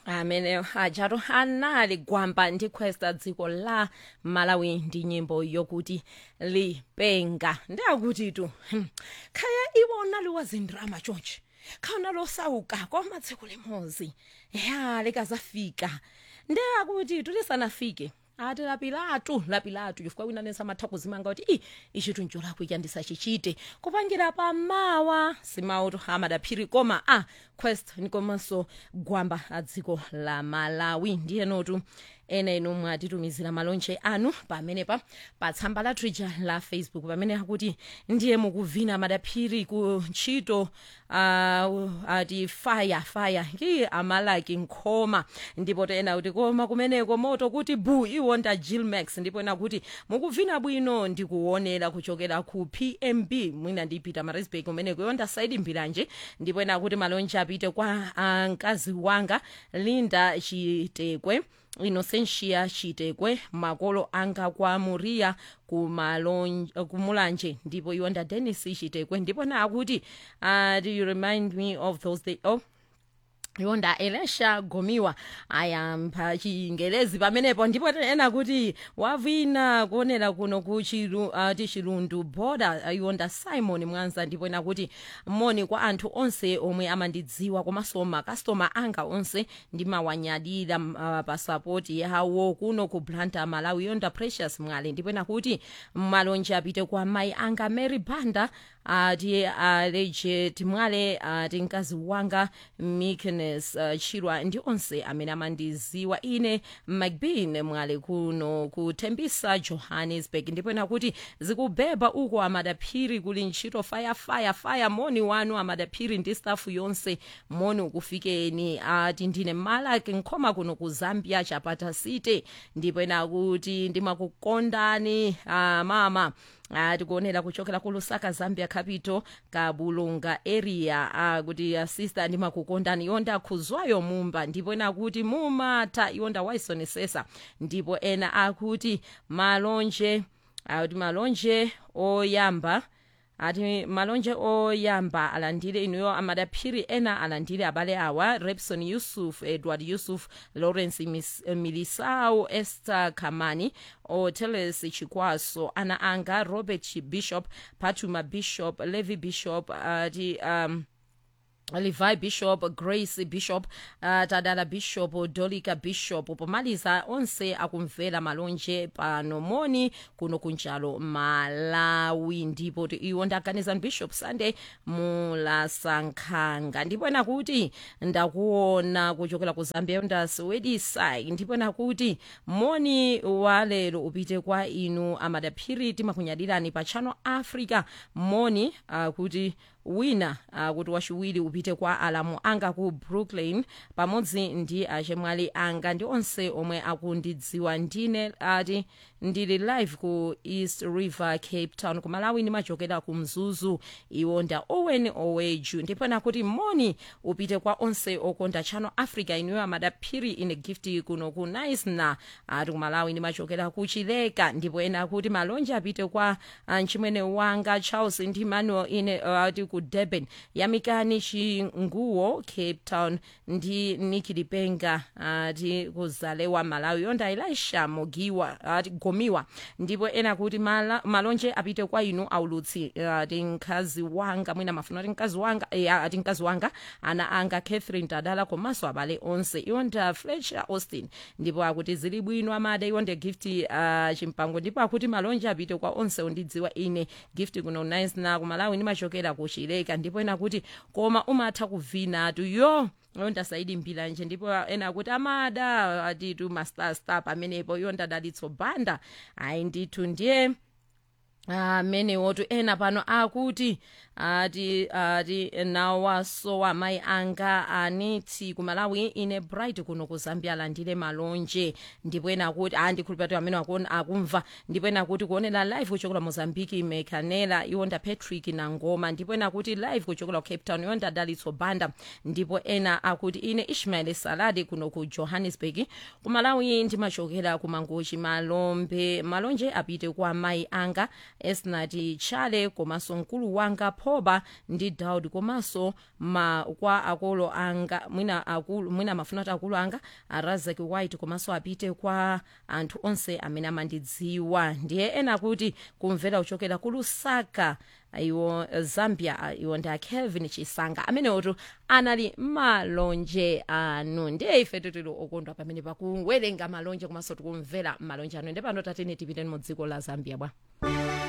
amene ajatu anali gwamba ndi questa dziko la malawi ndi nyimbo yokuti lipenga ndiyakutitu hmm, khaya iwona liwazindrama chonchi khawona losauka koma tsiku limodzi ya likazafika ndiyakutitu lisanafike ati lapilatu lapilatu chifukwa wina nensa matha kuzimanga kuti i ichitu ncholakwa ichi andisachichite kupangira pamawa simautu amadaphiri koma a quest nikomanso gwamba a dziko la malawi ndiye notu ena inu mwatitumizira malonje anu pamenepa pa tsamba la twitter la facebook pamene akuti ndiye mukuvina madaphiri ku ntchito uh, ati fire fire ki amalaki nkhoma ndipo tena kuti koma kumeneko moto kuti bu iwo nda gilmax ndipo ena kuti mukuvina bwino ndikuonera kuchokera ku pmb mwina ndipita marisburg kumeneko yonda saidi mbiranje ndipo ena kuti malonje apite kwa uh, mkazi wanga linda chitekwe inocentia chitekwe makolo anga kwa muriya kumulanje ndipo iwonda denis chitekwe ndipo na akuti uh, do you remind me of those day oh yonda elisha gomiwa ayamba chingelezi pamenepo ndipo ena kuti wavina kuonera kuno ku chilu, uh, chilundu boda yonda simon mwanza ndipo ena kuti moni kwa anthu onse omwe amandidziwa komanso makastoma anga onse ndimawanyadira uh, pasapoti yawo kuno ku blanta malawi yonda precious mwale ndipo ena kuti malonje apite kwa mayi anga mary banda ati aleje timwale ati mkazi wanga meekness uh, chirwa ndi onse amene amandiziwa ine macbean mwale kuno kutembisa johannesburg ndipo ena kuti zikubeba uko amadaphiri kuli ntchito fire fire fire moni wanu amadaphiri ndi stafu yonse moni ukufikeni ati ndine malaki nkhoma kuno ku zambia chapata city ndipo ena kuti ndimakukondani uh, mama uh, tikuonera kuchokera ku lusaka zambia capital kabulunga area uh, kuti uh, sister ndimakukondani yonda khuzwayo mumba ndipo ena akuti mumata yonda waisonesesa ndipo ena akuti malonje akuti malonje oyamba ati malonje oyamba alandire inuyo amadaphiri ena alandire abale awa repson yusuf edward yusuf lawrence Mis- milisau esther kamani oteles chikwaso ana anga robert bishop patuma bishop levi bishop ati um, levi bishop grace bishop uh, tadala bishop dolika bishop pomaliza onse akumvera malonje pano moni kuno kunjalo malawi ndipo iwo ndaganizani bishop sunday mulasankhanga ndipo nakuti ndakuona kuchokera ku zambia ndasiwedisai ndipo nakuti moni wa lero upite kwa inu amadaphiri timakunyadirani pa channel africa moni uh, kuti wina uh, kuti wachiwiri upite kwa alamu anga ku brooklyn pamodzi ndi achemwali anga ndi onse omwe akundidziwa ndine ati ndili live ku east river cape town ku malawi ndimachokera ku mzuzu iwo nda owen oweju ndipo nakuti moni upite kwa onse okonda channel africa inuyo amadaphiri ine gift kuno ku nice na ati ku malawi ndimachokera ku chileka ndipo ena akuti malonje apite kwa uh, mchimwene wanga charles ndi manuel ine uh, ati ku durban yamikani chinguwo cape town ndi niki lipenga ati kuzalewa malawi yonda elisha mogiwa ati gomiwa ndipo ena kuti mala, malonje apite kwa inu aulutsi ati mkazi wanga mwina mafuna ati mkazi wanga eh, ati mkazi wanga ana anga catherine tadala komanso abale onse yonda fletcher austin ndipo akuti zili bwino amada yonde gift uh, chimpango ndipo akuti malonje apite kwa onse ondidziwa ine gift kuno nice na kumalawi ndimachokera ku chileka ndipo ena kuti koma umatha kuvina atu yo yonda saidi mbilanje ndipo ena kuti amada atitu mastar star pamenepo yonda dalitso banda ayi ndithu ndiye amenewotu ena pano akuti ati ati nawaso amayi anga aniti kumalawi ine bright kuno ku zambia alandire malonje ndipo ena kuti andikhulupirira amene akumva ndipo ena kuti kuonera live kuchokera mozambiki mekanela iwonda patrick nangoma ndipo ena kuti live kuchokera ku cape town iwonda dalitso banda ndipo ena akuti ine ishmael saladi kuno ku johannesburg kumalawi ndimachokera ku mangochi malombe malonje apite kwa amayi anga esnati chale komanso mkulu wanga phoba ndi daud komanso ma kwa akolo anga mwina akulu mwina mafuna kuti akulu anga arazaki white komanso apite kwa anthu onse amene amandidziwa ndiye ena kuti kumvera kuchokera ku lusaka iwo zambia iwo ndi akelvin chisanga amenewotu anali malonje anu ndiye ife titili okondwa pamene pakuwerenga malonje komanso tikumvera malonje anu ndi pano tatene tipiteni mu dziko la zambia bwa